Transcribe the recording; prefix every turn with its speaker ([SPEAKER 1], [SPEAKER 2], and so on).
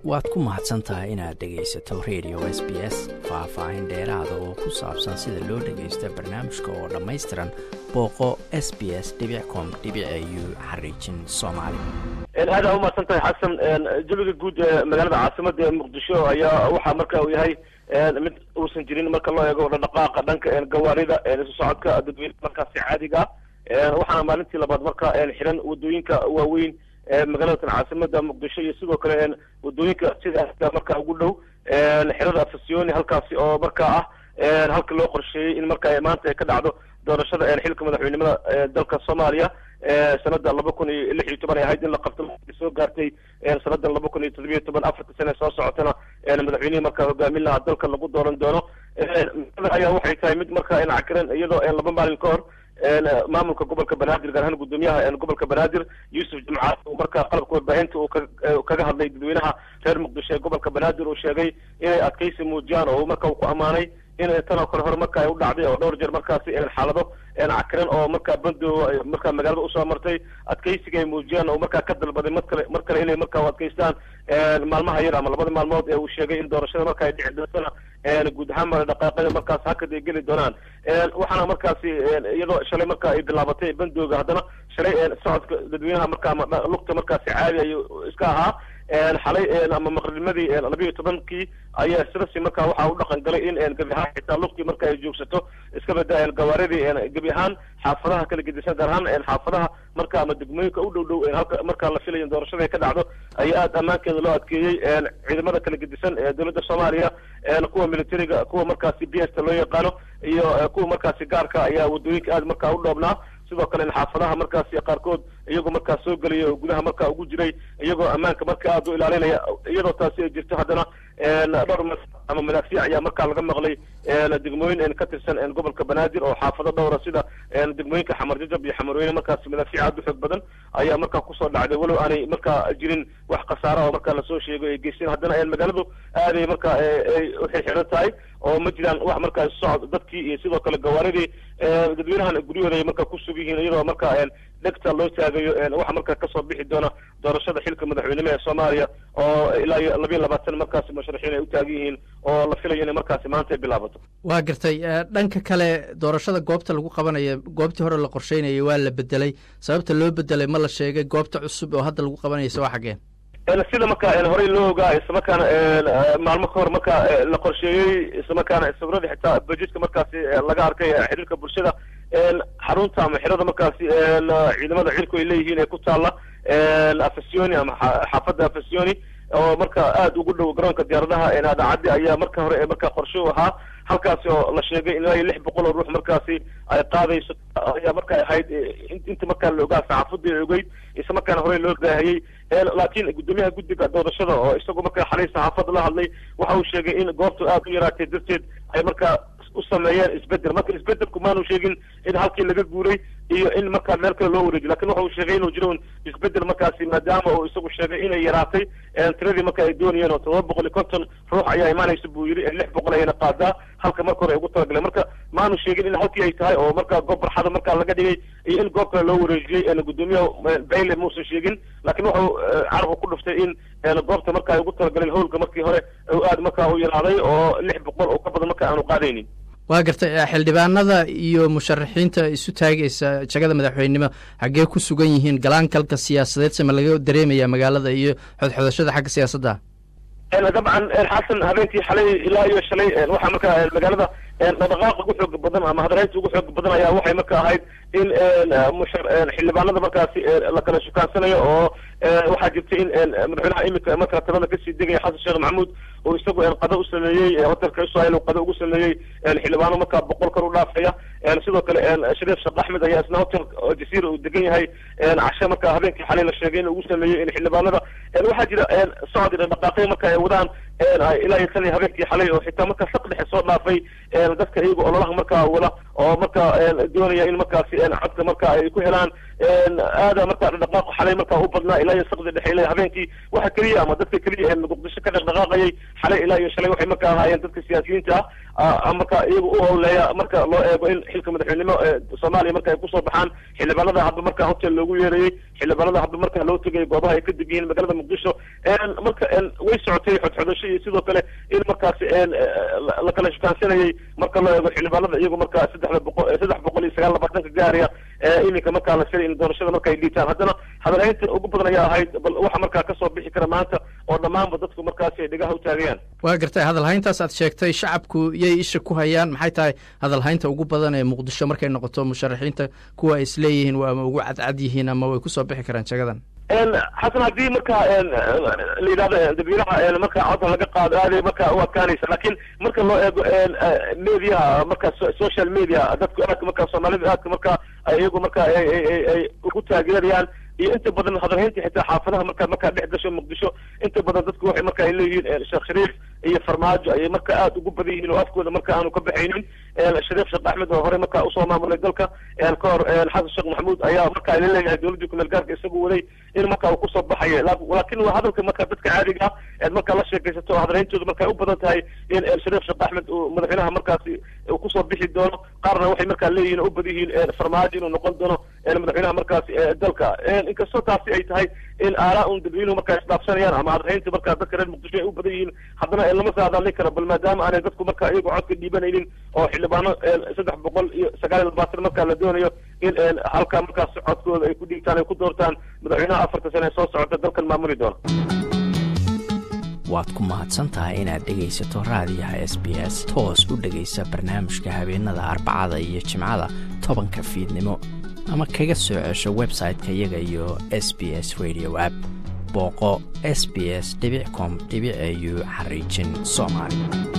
[SPEAKER 1] waad ku mahadsan tahay inaad dhegaysato radio s b s faah-faahin dheeraada oo ku saabsan sida loo dhagaysta barnaamijka oo dhammaystiran booqo s b s com u xariijin soomaali
[SPEAKER 2] aada u mahadsan tahay xasan jawiga guud ee magaalada caasimada ee muqdisho ayaa waxaa marka uu yahay mid uusan jirin marka loo eego dhaqdhaqaaqa dhanka gawaarida isu socodka dadweyne markaasi caadiga ah waxaana maalintii labaad marka xiran wadooyinka waaweyn magaalada caasimada muqdisho iyo sidoo kale wadooyinka sida marka ugu dhow xerada afasioni halkaasi oo marka ah halka loo qorsheeyey in marka maanta ay ka dhacdo doorashada xilka madaxweynimada dalka soomaaliya sanada laba kun iyo lix iyo toban ay ahayd in la qabto soo gaartay sanada laba kun iyo todobiyo toban afarta sane soo socotana madaxweynihii marka hogaamin lahaa dalka lagu dooran doono ayaa waxay tahay mid marka cakiran iyadoo laba maalin ka hor maamulka gobolka banaadir gaar ahaan guddoomiyaha gobolka banaadir yuusuf jimcaad uu marka qalabka warbaahinta uu kaga hadlay dadweynaha reer muqdisho ee gobolka banaadir uu sheegay inay adkaysi muujiyaan oo marka uu ku ammaanay in tan oo kale hore marka ay u dhacday oo dhowr jeer markaasi xaalado cakiran oo marka bandooga marka magaalada usoo martay adkaysiga ay muujiyaan oo markaa ka dalbaday mar kale mar kale inay marka adkaystaan maalmaha yar ama labada maalmood ee uu sheegay in doorashada marka ay dhici doontana guud ahaan mara dhaqaaqada markaas hakad ay geli doonaan waxaana markaasi iyadoo shalay marka ay bilaabatay bandooga haddana shalay socodka dadweynaha marka ama lugta markaasi caadi ay iska ahaa xalay ama maqribnimadii labiiyo tobankii ayaa sirasi marka waxaa u dhaqan galay in gebi ahaan xitaa lugtii marka ay joogsato iska bada gawaaridii gebi ahaan xaafadaha kala gedisan gaar ahaan xaafadaha marka ama degmooyinka u dhow dhow halka marka la filayo doorashada ay ka dhacdo ayaa aada ammaankeeda loo adkeeyey ciidamada kala gedisan ee dowladda soomaaliya kuwa militariga kuwa markaasi b sta loo yaqaano iyo kuwa markaasi gaarka ayaa wadooyinka aada marka u dhoobnaa sidoo kale xaafadaha markaasi qaarkood iyagoo markaa soo gelaya oo gudaha marka ugu jiray iyagoo ammaanka marka aada u ilaalinaya iyadoo taasi ay jirto haddana dhowr ma ama madaafiic ayaa markaa laga maqlay degmooyin ka tirsan gobolka banaadir oo xaafado dhowra sida degmooyinka xamar jajab iyo xamarweyne markaasi madaafiic aada u xoog badan ayaa markaa kusoo dhacday walow aanay markaa jirin wax khasaara oo markaa lasoo sheegay ay geysteen haddana magaaladu aaday marka ay uxirxiran tahay oo ma jiraan wax markaa socod dadkii iyo sidoo kale gawaaridii dadweynahan guryahooda ay marka ku sug yihiin iyadoo marka dhegta loo taagayo waxa marka kasoo bixi doona doorashada xilka madaxweynimo ee soomaaliya oo ilaa iyo labiiyo labaatan markaasi musharaxiin ay u taagan yihiin oo la filayo inay markaasi maanta ay bilaabato
[SPEAKER 1] waa gartay dhanka kale doorashada goobta lagu qabanayo goobtii hore la qorsheynayay waa la bedelay sababta loo bedelay ma la sheegay goobta cusub oo hadda lagu qabanaysa waa xaggeen
[SPEAKER 2] sida marka horey loo ogaa islamarkaana maalmo ka hor marka la qorsheeyey islamarkaana sawirada xitaa bajetka markaasi laga arkay xiriirka bulshada xarunta ama xerada markaasi ciidamada cirku ay leeyihiin ee ku taalla afasioni ama xaafadda afasioni oo marka aada ugu dhow garoonka diyaaradaha adaacaddi ayaa marka hore marka qorshe u ahaa halkaasi oo la sheegay ilaa iyo lix boqol oo ruux markaasi ay qaadayso ayaa marka ahayd inta markaa la ogaa saxaafadii ay ogeyd isla markaana horey loo baahiyey laakiin guddoomiyaha guddiga doorashada oo isagoo markaa xalay saxaafadda la hadlay waxa uu sheegay in goobtu aada u yaraatay darteed ay markaa u sameeyeen isbedel marka isbedelku maanu sheegin in halkii laga guuray iyo in markaa meel kale loo wareejiy lakin waxa uu sheegay inuu jiro isbedel markaasi maadaama uu isagu sheegay inay yaraatay tiradii marka ay doonayeen oo todoba boqol iyo konton ruux ayaa imaanaysa buu yidhi lix boqol ayayna qaadaa halka marka hore ay ugu talagaleen marka maanu sheegin in halkii ay tahay oo marka goob barxada markaa laga dhigay iyo in goob kale loo wareejiyey guddoomiyaha bayle muusan sheegin lakin wuxuu carabka ku dhuftay in goobta marka ay ugu talagaleen howlka markii hore aada markaa u yaraaday oo lix boqol oo ka badan marka aanu qaadaynin
[SPEAKER 1] waa gartay xildhibaanada iyo musharaxiinta isu taagaysa jagada madaxweynenimo xaggee ku sugan yihiin galaankalka siyaasadeed sema laga dareemaya magaalada iyo xodxodashada xagga siyaasadda
[SPEAKER 2] dabcan xasan habeenkii xalay ilaa iyo shalay waxaa marka magaalada dhaqdhaqaaqa ugu xooga badan ama hadaraynta ugu xooga badan ayaa waxay marka ahayd in xildhibaanada markaasi la kala shukaansanayo oo waxaa jirtay in madaxweynaha imika marka talada kasii degaya xasan sheekh maxamuud oo isagu qado u sameeyey hotelka israel uu qado ugu sameeyey xildhibaano markaa boqol kor u dhaafaya sidoo kale shariif sheekh axmed ayaa isna hotel jasiira uu degan yahay cashe marka habeenkii xalay la sheegay in ugu sameeyey in xildhibaanada waxaa jira socod dhaqaaqyo marka ay wadaan ilaa iyo tan habeenkii xalay oo xitaa marka saq dhexe soo dhaafay dadka iyaga ololaha markaa wala oo marka doonaya in markaasi codka marka ay ku helaan aada marka dhaqdhaqaaq xalay marka u badnaa ilaa iyo saqdi dhexe ilaa habeenkii waxa keliya ama dadka keliya ee muqdisho ka dhaqdhaqaaqayay xalay ilaa iyo shalay waxay marka ahaayeen dadka siyaasiyiinta ah marka iyaga u howleeya marka loo eego in xilka madaxweynimo soomaaliya marka ay kusoo baxaan xildhibaanada hadba marka hotel loogu yeerayey xildhibaanada hadba marka loo tegay goobaha ay ka deg yihiin magaalada muqdisho marka way socotay xodxodasho iyo sidoo kale in markaasi la kala shukaansanayay marka loo eego xildhibaanada iyagu marka saddexda boqol saddex boqol iyo sagaal labaatanka gaaraya iminka markaa la filay in doorashada marka ay dhiitaan haddana hadalhaynta ugu badan ayaa ahayd bal waxa markaa kasoo bixi kara maanta oo dhammaanba dadku markaasi ay dhigaha u taagayaan
[SPEAKER 1] waa gartay hadalhayntaas aad sheegtay shacabku yay isha ku hayaan maxay tahay hadalhaynta ugu badan ee muqdisho markay noqoto musharaxiinta kuwa ay isleeyihiin waa ama ugu cadcad yihiin ama way kusoo bixi karaan jagadan
[SPEAKER 2] xasan haddii marka la yidhahdo dadweynaha marka codka laga qaado aaday marka u adkaanaysa laakiin marka loo eego mediaha marka social media dadku aadka marka soomaalida aadka marka iyagu marka ay ugu taageerayaan iyo inta badan hadalhaynta xitaa xaafadaha marka markaa dhex gasho muqdisho inta badan dadku waxay marka ay leeyihiin sheekh shariif iyo farmaajo ayay marka aada ugu badan yihiin oo afkooda marka aanu ka baxaynin shariif sheekh axmed oo hore marka usoo maamulay dalka ka hor xasan sheekh maxamuud ayaa marka la leeyahay dowladdii kumeel gaarka isagu waday in marka uu kusoo baxayo laakiin waa hadalka marka dadka caadiga eed marka la sheekaysato oo hadalhayntooda marka u badan tahay in shariif sheekh axmed uu madaxweynaha markaasi uu kusoo bixi doono qaarna waxay marka leeyihiin oo u badan yihiin farmaajo inuu noqon doono madaxweynaha markaasi dalka inkastoo taasi ay tahay in aalaa un dadweynuhu markaa isdhaafsanayaan ama hadalhaynta marka dadka reer muqdisho ay u badan yihiin haddana lama saadaalin karo bal maadaama aanay dadku marka iyagu codka dhiibanaynin oo xildhibaano saddex boqol iyo sagaal iyo labaatan marka la doonayo in halka markaas codkooda ay ku dhiigtaan ay ku doortaan madaxweynaha afarta sane ee soo socota dalkan maamuli doona
[SPEAKER 1] waad ku mahadsan tahay inaad dhegaysato raadiyaha s b s toos u dhegaysa barnaamijka habeenada arbacada iyo jimcada tobanka fiidnimo ama kaga soo cesho website-ka iyaga iyo s b s radio app booqo s b s com au xariijin soomaali